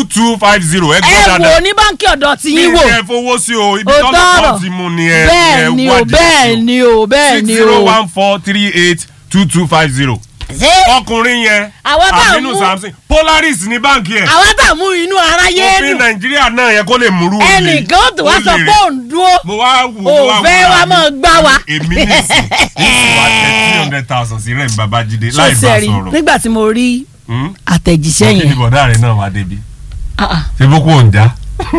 two five zero ẹ ẹ gbọ́ wò dáadáa ní báńkì ọ̀dọ̀ tí mi yín wò ẹ fowó sí o ibi Òótọ́ tọ́lọ̀ ọ̀rọ̀. kan ti mú ni ẹ bẹ́ẹ̀ ni o bẹ́ẹ̀ ni o bẹ́ẹ̀ ni six zero o. one four three eight two two five zero ṣé ọkùnrin yẹn Àwọn tá à ń Aminu mú- Samson Polaris ní báǹkì ẹ̀ àwọn tá a mú inú aráyé òfin nù Nàìjíríà náà yẹ kó lè múrú olè ẹnìkan tó wá sọ olè pé rẹ̀. òun dúró mo wá wò mo wá òfẹ́ wò wa ra mi. máa gbá wa. èmi ní ìsìn ìsìn wa tẹ three hundred thousand sí Rẹ̀mí Babájídé láì bá sọ́sẹ̀rì sọ̀rọ̀ nígbà tí mo rí Hmm? àtẹ̀jíṣẹ́ kí ni yẹn bọ̀dá rẹ̀ náà wá débi ah, ah. ṣé boko ò ń já.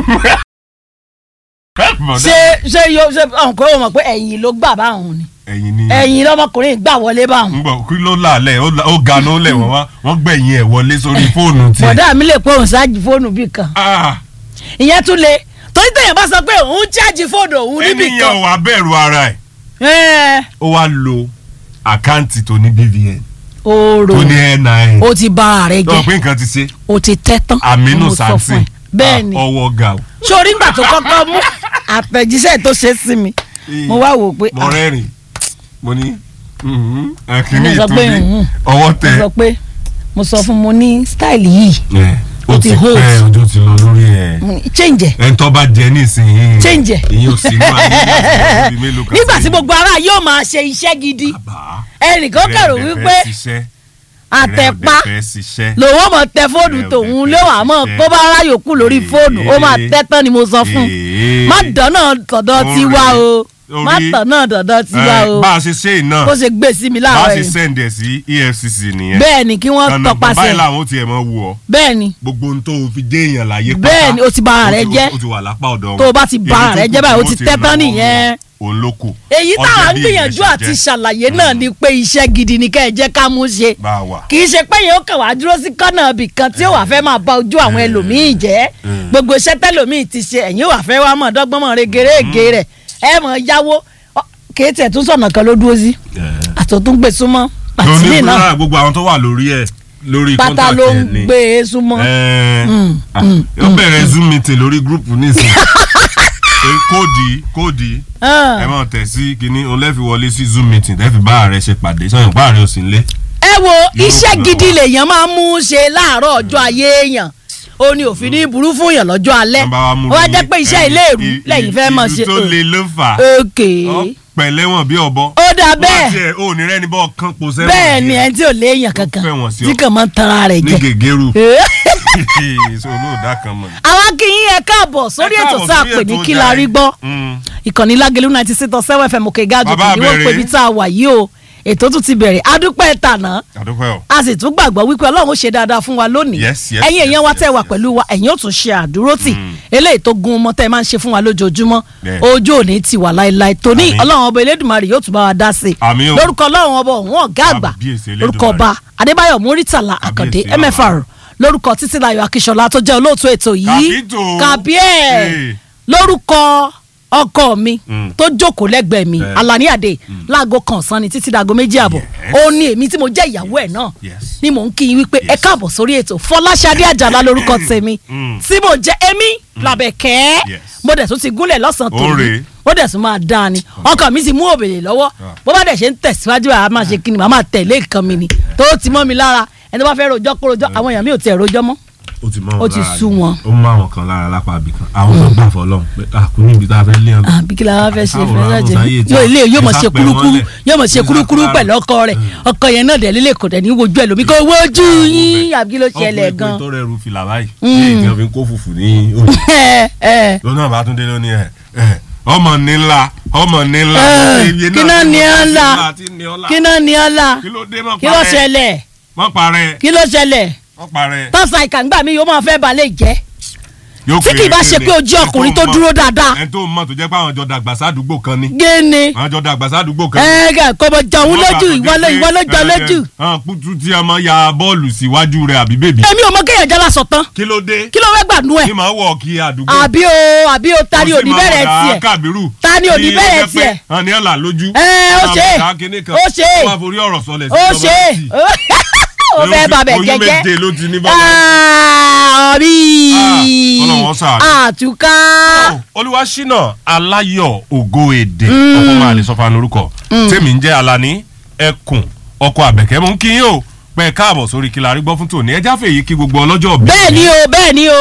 ṣé ṣé yóò ṣe ọ̀hún kó o mọ̀ pé ẹ̀yìn ló gbà báwọn ni ẹ̀yin ni ẹ̀yìn lọmọkùnrin gbà wọlé báwọn. ń gbọ́ kí ló lálẹ́ ó la- ó ga ló lẹ̀ wọ́n wá wọ́n gbẹ̀yìn ẹ̀ wọlé sórí fóònù tiẹ̀. bọ̀dá mi lè pé òun ṣáàjì fóònù bì kan Ah, ìyẹn tún le torí tẹ̀yàn bá sọ pé òun ṣáàjì fóònù òun níbì ẹni yẹn kan ò wá bẹ̀rù ara ẹ̀ ẹ̀ ó wá lo àkáǹtì tó ní BVN oòrò tó ní NIN o ti ba ara rẹ tó jẹ pé nǹkan ti ṣe o ti tẹ́ tán Aminu mo sọ fún Samson ẹ. bẹ́ẹ̀ ni ah, ọwọ́ ga o. sórí ńgbà tó kọ́kọ́ mú àtẹ̀jíṣẹ́ tó ṣe sí mi mo wá wò pé mo rẹ́rìn mo ní mhm, akínní Mo sọ pé, ìtúndí mhm. ọwọ́ mo tẹ sọ pé mo sọ fún mo ní style yìí ẹ, ó ó ti ti hold. pẹ́ ojú ti lọ lórí ẹ̀ mo ní, change ẹ̀ ẹni tó bá jẹ nísìnyí Change ẹ̀. ìyẹn ò sí inú ayé láti ọdún mélòó kan nígbà tí sẹ́yìn. gbogbo ara yóò máa ṣe iṣẹ́ gidi Bàbá, ẹnìkan kẹrò ìrẹ́ wípé ọ̀dẹ̀ fẹ́ ṣiṣẹ́, àtẹ̀pá ìrẹ́ ọ̀dẹ̀ fẹ́ ṣiṣẹ́. lòun ọmọ tẹ fóònù Ìrẹ́ tòun ọ̀dẹ̀ ló fẹ́ wà mọ́ ṣiṣẹ́. kó bá ráyò kú lórí fóònù ó máa tẹ́ tán ni mo sọ fún un Èé. má dáná tọ̀dọ̀ Orí- tiwa o má orí- dáná tọ̀dọ̀ tiwa Ẹ, o bá a ṣe ṣe iná kó ṣe gbé sí mi bá a láàárọ̀ ṣe yìí sẹ́ǹdẹ̀ sí EFCC nìyẹn bẹ́ẹ̀ ni kí wọ́n Ọ̀nà tọpasẹ̀ báyìí làwọn ó tiẹ̀ mọ́ wù ọ́ bẹ́ẹ̀ ni gbogbo ohun tó o fi dé èèyàn láyé pátá Bẹ́ẹ̀ ni, o ti ba ara rẹ o ti- jẹ́. o ti wà lápá ọ̀dọ̀ wọn Tó o bá ti ba Èyí ara rẹ tó jẹ́ kù báyìí, o tí ti wọ́n tẹ́ tán náwó nìyẹn. òun ló kù èyí Ọjọ́ táwa ń bí gbìyànjú ìyẹn ṣe àti jẹ́. ṣàlàyé náà ni pé iṣẹ́ gidi ni ká ẹ jẹ́ ká mú ṣe bá a wà kì í ṣe pé yẹn ó kàn wá dúró sí kọ́nà ibì kan tí ó wà fẹ́ máa ba ojú àwọn ẹlòmíì jẹ́ Mm. gbogbo iṣẹ́ tẹ́lòmíì ti ṣe ẹ̀yìn wà fẹ́ wá mọ̀ dọ́gbọ́n mọ̀ regerege rẹ̀ ẹ mọ̀ yáwó Ọ, kì í tiẹ̀ tún sọ̀nà kan ló dúró sí àtọ̀tún gbé súnmọ́ pàtìlì náà lóní gbogbo àwọn tó wà lórí ẹ̀ lórí pátá contact ló ẹ̀ ń ni. gbé e súnmọ́ Ẹ, Mm, ah, mm, ó bẹ̀rẹ̀ zoom meeting lórí gúrùpù nísìnyí Pé kóòdì kóòdì Ah. ẹ máa tẹ̀ sí kínní òun lẹ́fi wọlé sí zoom meeting tẹ́fi bá ààrẹ ṣe pàdé sọ̀yìn bá ààrẹ ò sí nílé. ẹ wo Yóò iṣẹ́ gbà gidi wá. lèèyàn máa ń mú ṣe láàárọ̀ ọjọ́ ayé èèyàn ó ní òfin ní burú fún èèyàn lọ́jọ́ alẹ́ Wọ́n bá wa mú ó wá ní jẹ́ pé iṣẹ́ ẹni- ilé ìrú i- lẹ́yìn i- fẹ́ mọ̀ ìlú ṣe tó le ló fà á òkè Ọ, pẹ̀lẹ́wọ̀n bí ọ̀bọ. ó dà bẹ́ẹ̀ wọ́n tiẹ̀ ò ní rẹ́ni bọ́ kán po sẹ́wọ̀n bẹ́ẹ̀ ni díẹ̀. ẹni tí ò léèyàn kankan fẹ́ wọ̀n sí tí ọ. kàn máa ń tanra rẹ̀ ní jẹ. gègéru Eh. so olóòdà kan mọ̀. àwa kì í yẹ káàbọ̀ sórí Ẹ ètò káàbọ̀ tá a sórí pè ní ètò kí la rí Jàre. gbọ́ Mm. ìkànnì lágẹ̀lú ninety six point seven fm òkè gáàjù Bàbá kì í wọ́n bẹ̀rẹ̀. pé ibi tá a wà yìí o ètò tún ti bẹ̀rẹ̀ adúpẹ́ tànà àdúpẹ́ o. a sì tún gbàgbọ́ wípé ọlọ́run ó ṣe dáadáa fún wa lónìí Yes, yes, ẹ̀yin yes, èèyàn wa yes, tẹ́ wà yes. pẹ̀lú wa ẹ̀yin ó tún ṣe àdúrótì eléyìí tó gun ọmọ tẹ́ ẹ máa ń ṣe fún wa lójoojúmọ́ Bẹ́ẹ̀. ojú òní ti wà láéláé tóní Àmín. ọlọ́run ọba elédùnmarè yóò tún bá wa dá sí i Àmín o. lórúkọ ọlọ́run ọba òun ọ̀gá àgbà Kábíyèsí Elédùmarè. lórúkọ ọba adébáyọ̀ múrítàlá àkàndé Kábíyèsí mfr lórúkọ títílayọ̀ akíṣọlá tó jẹ́ olóòtú ètò yìí Kàbítò. kàbíẹ̀ Ee. lórúkọ ọkọ mi Mm. tó jókòó lẹ́gbẹ̀ẹ́ mi Bẹ́ẹ̀. alani ade láago kan ọ̀sán ni títí dago méjì àbọ̀ Yes. ó ní èmi tí mo jẹ́ ìyàwó ẹ̀ náà Yes. ni mò ń kí yín wípé ẹ Yes. káàbọ̀ sórí ètò fọláṣadé àjàlá lórúkọ tèmi Mm. tí mo jẹ́ èmi làbẹ̀kẹ́ Yes. mo dẹ̀ tún ti gúnlẹ̀ lọ́sàn-án Ó tòní rèé. ó dẹ̀ tún máa dáa ni ọkọ mi sì mú òbèlè lọ́wọ́ bó bá dẹ̀ ṣe ń tẹ̀síwájú àá máa ṣe kí ni màá máa tẹ̀lé nǹkan mi ni tó ti mọ́ mi lára ẹni tó bá fẹ́ rojọ́ kó rojọ́ àwọn èèyàn mi ò tiẹ̀ rojọ́ mọ́ ó ti mọ Ó ti sú wọn. ó mú àwọn kan lára lápá ibì kan àwọn tó gbà fọlọ́n pé àkúní ibi tá a fẹ́ lé ọgbà. àbí kí la wá fẹ́ ṣe Káwọn fẹ́ àwọn ṣe sáyé tí yóò a- ilé yóò mọ̀ ẹ ṣe sápẹ́ kúrúkúrú wọn lẹ̀. yóò mọ̀ ṣe Ẹ kúrúkúrú sápẹ́ pẹ̀lú ọkọ rẹ̀ ọkọ yẹn náà dẹ̀ lílé kò dẹ̀ ní wojú ẹ̀ lómi kò wojú yín àbí kí ló ṣẹlẹ̀ gan. ọkùnrin tó rẹrù fìlà báyìí ní ìjọba fi ń kó fùfù ní òní. ẹ ẹ lọ́nà àbátúndé ló ní ẹ̀ ẹ̀ ọmọ nílá ọmọ nílá. ẹ, Iye kí náà ní ọ́ la ti ní ọ́ la. kí náà ní ọ́ la kí ló dé mọ́ kí ló ṣẹlẹ̀ mọ́ parẹ́ kí ló ṣẹlẹ̀ mọ́ parẹ́. tọ́sà ìkàǹgbà mi yóò máa fẹ́ balẹ̀ jẹ́ Yóò tí kì í péré bá ṣe péré. pé ojú Ẹni ọkùnrin tó mọ̀- dúró dáadáa ẹni tó mọ̀ tó jẹ́ pé àwọn jọ dàgbà sádùúgbò kan ni géni àwọn jọ dàgbà sádùúgbò kan ni. ẹ kò mọ̀ jọ̀hún lójú ìwọ ló ìwọ ló jọ lójú hàn kútu tí a máa ya bọ́ọ̀lù síwájú rẹ̀ àbí bèbí. èmi ò mọ kéèyàn jẹ́ lásán tán kí ló dé kí ló fẹ́ gbàdúrà ẹ̀ kí máa wọ̀ kí àdúgbò. àbí o àbí o ta ni Ó sì òní máa bẹ̀rẹ̀ bọ̀dá tiẹ̀ Kábírù. Ta ni ò ní Tí bẹ̀rẹ̀ ó jẹ́ pé tiẹ̀? hàn ní ọ̀là lójú. Ẹ, ó Máa ṣe é. bọ̀dá kinní kan. Ó ṣe é. Ó máa forí ọ̀rọ̀ sọlẹ̀ sí ó ìjọba ṣe láti. ó fẹ́ bàbẹ̀ oyún jẹ́jẹ́ méje ló ti ní bàbá. àbí Ọlọ́run ṣàánú. àtúká olúwaṣínà aláyọ̀ ògo èdè ọkọ máa lè sọ fún lórúkọ tèmi ń jẹ́ alani ẹkùn ọkọ àbẹ̀kẹ́ mú kí yín o pẹ́ káàbọ̀ sórí kí la rí gbọ́ fún tòní ẹjá fèyí kí gbogbo ọlọ́jọ́ bí bẹ́ẹ̀ ni o bẹ́ẹ̀ ni o